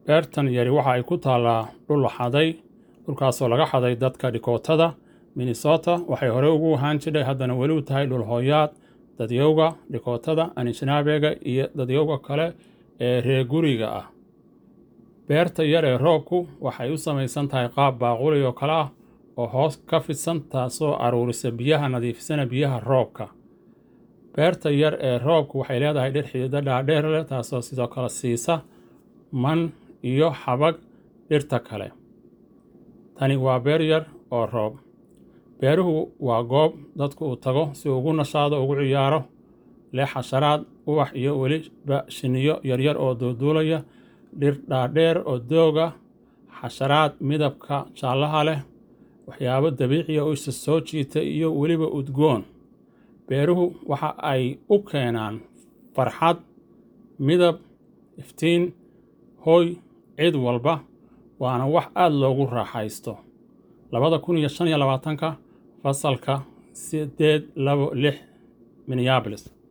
beertan yari waxa ay ku taallaa dhul xaday dhulkaasoo laga xaday dadka dhikootada minnesota waxay hore ugu ahaan jidhay haddana weli u tahay dhul hooyaad dadyowga dhikootada anishinaabeega iyo dadyowga kale ee reer guriga ah beerta yar ee roobku waxay u samaysan tahay qaab baaquli oo kale ah oo hoos ka fidsan taasoo aruurisa biyaha nadiifisana biyaha roobka beerta yar ee roobku waxay leedahay dhir xidido dhaadheer leh taasoo sidoo kale siisa man iyo xabag dhirta kale tani waa beer yar oo roob beeruhu waa goob dadku uu tago si uu ugu nashaado ugu ciyaaro leh xasharaad ubax iyo weliba shiniyo yaryar oo duulduulaya dhir dhaadheer oo dooga xasharaad midabka jaallaha leh waxyaabo dabiiciya oo isa soo jiita iyo weliba udgoon beeruhu waxa ay u keenaan farxad midab iftiin hooy cid walba waana wax aada loogu raaxaysto labada kun iyo shan iyo labaatanka fasalka sideed labo lix minneabolis